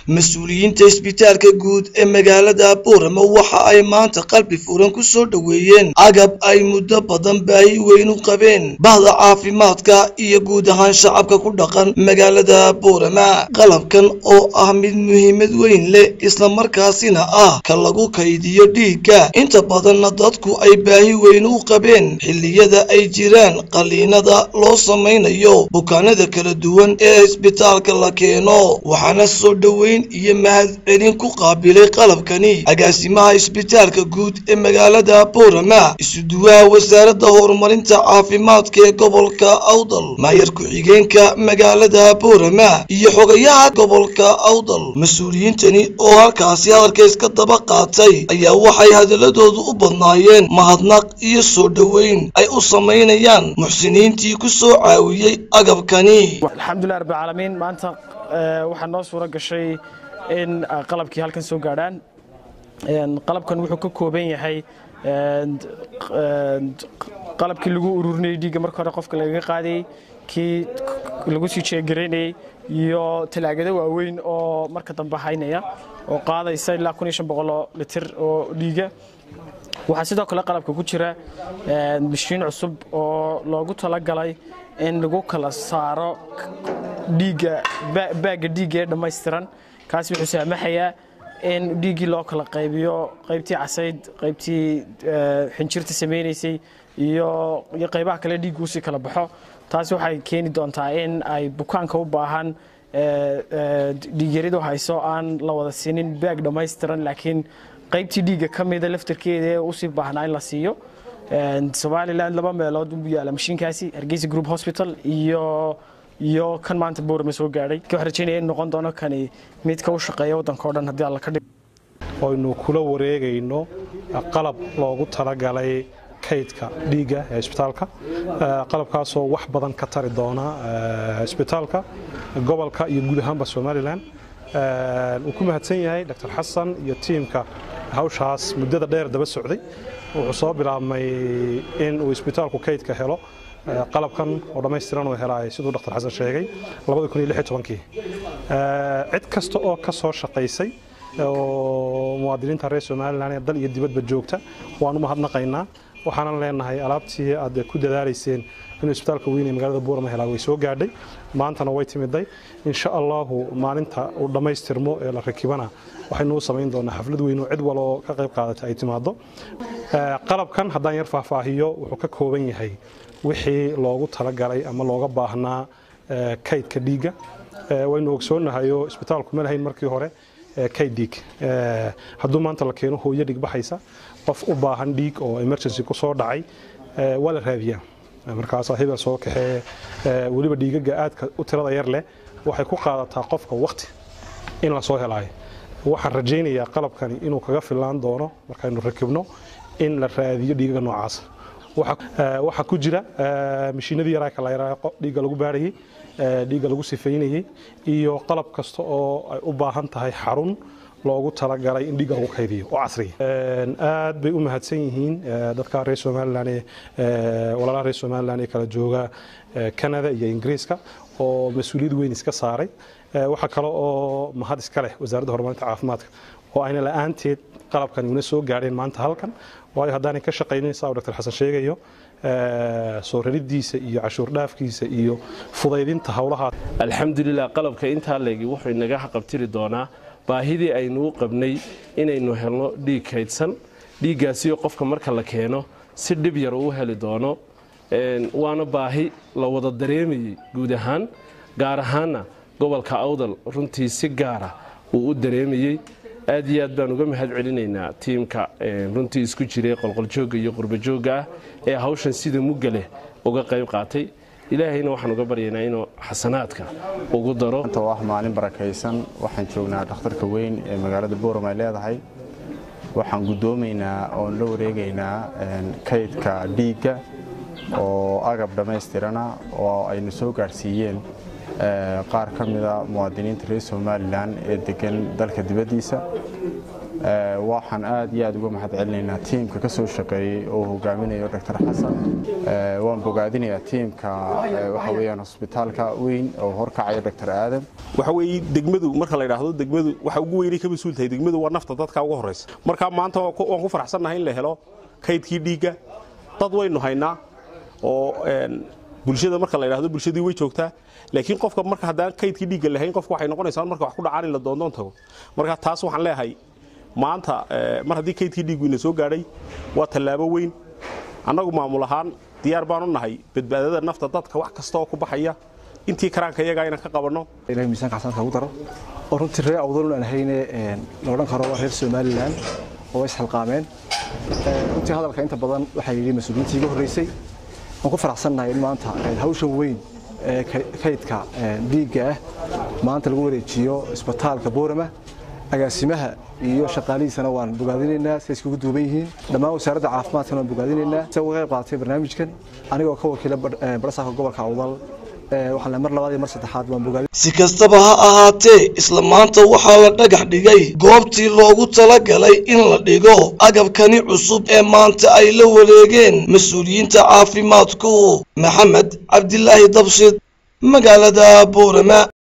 mas-uuliyiinta isbitaalka guud ee magaalada boorama waxa ay maanta qalbi furan ku soo dhoweeyeen agab ay muddo badan baahi weyn u qabeen bahda caafimaadka iyo guud ahaan shacabka ku dhaqan magaalada boorama qalabkan oo ah mid muhiimad weyn leh islamarkaasina ah ka lagu kaydiyo dhiigga inta badanna dadku ay baahi weyn u qabeen xilliyada ay jiraan qaliinada loo samaynayo bukaanada kala duwan ee isbitaalka la keeno waxaana soo dhoweyn iyo mahadcelin ku qaabilay qalabkani agaasimaha isbitaalka guud ee magaalada boorama isuduwaha wasaaradda horumarinta caafimaadka ee gobolka awdal maayar ku-xigeenka magaalada boorama iyo xogayaha gobolka awdal mas-uuliyiintani oo halkaasi hadalka iska daba qaatay ayaa waxay hadaladoodu u badnaayeen mahadnaq iyo soo dhoweyn ay u samaynayaan muxsiniintii ku soo caawiyey agabkani alxamdulilah rabbilcaalamiin maanta waxaa noo suuro gashay in qalabkii halkan soo gaadhaan qalabkan wuxuu ka kooban yahay qalabkii lagu ururinayay dhiigga marka hore qofka lagaga qaadayey kii lagu sii jeegaraynayey iyo talaagado waaweyn oo marka dambe haynaya oo qaadaysa ilaa kun iyo shan boqoloo litir oo dhiiga waxaa sidoo kale qalabka ku jira mashiin cusub oo loogu talagalay in lagu kala saaro dhiigga baagga dhiigga ee dhammaystiran kaasi wuxuu saamaxayaa in dhiiggii loo kala qaybiyo qaybtii casayd qaybtii xinjirta samaynaysay iyo iyo qaybaha kale dhiiggu usii kala baxo taasi waxay keeni doontaa in ay bukaanka u baahan dhiigyaridu hayso aan la wada siinin baag dhammaystiran laakiin qaybtii dhiigga ka mida laftarkeeda ee usii baahnaa in la siiyo somalilan laba meelood u yaala mashiinkaasi hargeysa group hospital iyo iyo kan maanta boorama soo gaadhay waxaan rajeynaya in noqon doono kani midka u shaqeeya waddanka o dhan haddii alla ka dhig aynu kula wareegayno qalab loogu talagalay kaydka dhiigga ee isbitaalka qalabkaasoo wax badan ka tari doona isbitaalka gobolka iyo guud ahaanba somalilan wuu ku mahadsan yahay dr xasan iyo tiimka hawshaas muddada dheer daba socday wuxuu soo bilaabmay in uu isbitaalku kaydka helo qalabkan oo dhammaystiran uu helaay siduu dr xasan sheegay cid kasta oo ka soo shaqaysay oo muwaadiniinta reer somalilan ee dal iyo dibadba joogta waan u mahadnaqaynaa waxaanan leenahay alaabtii aad ku dadaalayseen inuu isbitaalka weyn ee magaalada buurama helaa way soo gaadhay maantana way timiday insha allahu maalinta uu dhammaystirmo ee la rakibana waxaynu u samayn doonaa xaflad weyn oo cid waloo ka qayb qaadata ay timaado qalabkan haddaan yar faahfaahiyo wuxuu ka kooban yahay wixii loogu talagalay ama looga baahnaa kaydka dhiigga waynu ogsoonahayo isbitaalku ma lahayn markii hore kayd dhiig hadduu maanta la keeno hooyo dhig baxaysa qof u baahan dhiig oo emergency ku soo dhacay waa la raadiyaa markaasaa hebel soo kaxee weliba dhiigaga aadka u tirada yar leh waxay ku qaadataa qofka wakti in la soo helaayo waxaan rajaynayaa qalabkani inuu kaga filaan doono markaynu rakibno in la raadiyo dhiigaga noocaasa waxaa ku jira mashiinadii yaraaka la yaraa dhiigga lagu baarayey dhiigga lagu sifeynayey iyo qalab kasta oo ay u baahan tahay xarun loogu talagalay in dhiigga lagu kaydiyo oo casriya aad bay u mahadsan yihiin dadka reer somalilan ee walaalaha reer somalilan ee kala jooga canada iyo ingiriiska oo mas-uuliyad weyn iska saaray waxaa kale oo mahad iska leh wasaaradda horumarinta caafimaadka oo ayna la-aanteed qalabkan una soo gaadheen maanta halkan waayo haddaanay ka shaqaynin saa uu dr xasan sheegayo soo raridiisa iyo cashuur dhaafkiisa iyo fudaydinta howlahaa alxamdulilah qalabka intaa leegi wuxuu inaga haqabtiri doonaa baahidii aynu u qabnay inaynu helno dhiig kaydsan dhiiggaasiyo qofka marka la keeno si dhib yar uu heli doono waana baahi la wada dareemayey guud ahaan gaar ahaanna gobolka awdal runtii si gaara uu u dareemayey aad iyo aad baan uga mahad celinaynaa tiimka runtii isku jiray qolqoljoogga iyo qurbajoogga ah ee hawshan sida mugga leh uga qayb qaatay ilaahayna waxaan uga baryaynaa inuu xasanaadka ugu daro oo ah maalin barakaysan waxaan joognaa dhakhtarka weyn ee magaalada booram ay leedahay waxaan guddoomaynaa oon la wareegaynaa kaydka dhiigga oo agab dhammaystirana oo aynu soo gaadhsiiyeen qaar ka mida muwaadiniinta reer somalilan ee degan dalka dibaddiisa waxaan aad iyo aad uga mahad celinaynaa tiimka ka soo shaqeeyey oo hogaaminayo dr xasan waan bogaadinayaa tiimka waxa weeyaan hosbitaalka weyn oo horkacaya dr aadam waxa weeye degmadu marka la yidhaahdo degmadu waxa ugu weynay ka mas-uul tahay degmadu waa nafta dadka ugu horraysa marka maanta waan ku faraxsannahay in la helo kaydkii dhiigga dad waynu haynaa oo bulshada marka la yidhahdo bulshadii way joogtaa laakiin qofka marka haddaan kaydkii dhiigga lahayn qofka waxay noqonaysaa marka wax ku dhacaan in la doondoon tago marka taas waxaan leeyahay maanta mar haddii kaydkii dhiiggu ina soo gaadhay waa tallaabo weyn annagu maamul ahaan diyaar baanu nahay badbaadada nafta dadka wax kasta oo ku baxaya intii karaanka iyagaa inaan ka qabanno ilahay miisaanka xasanka ugu daro oo runtii reer awdalun aan hayne la odhan karo waa reer somalilan oo isxilqaameen runtii hadalka inta badan waxaa yidhi mas-uuliyiintii iga horreysay waan ku faraxsannahay in maanta hawshan weyn ee kaydka dhiigga ah maanta lagu wareejiyo isbitaalka boorama agaasimaha iyo shaqaalihiisana waan bogaadinaynaa siday iskugu duuban yihiin dhammaan wasaaradda caafimaadkana waan bogaadinaynaa si uga qayb qaadatay barnaamijkan anigoo ka wakiila barasaafka gobolka awdal waxaan mar labaad iyo mar saddexaad waan bogaadin si kastaba ha ahaatee isla maanta waxaa la dhagax dhigay goobtii loogu talagalay in la dhigo agabkani cusub ee maanta ay la wareegeen mas-uuliyiinta caafimaadku maxamed cabdilaahi dabshid magaalada boorama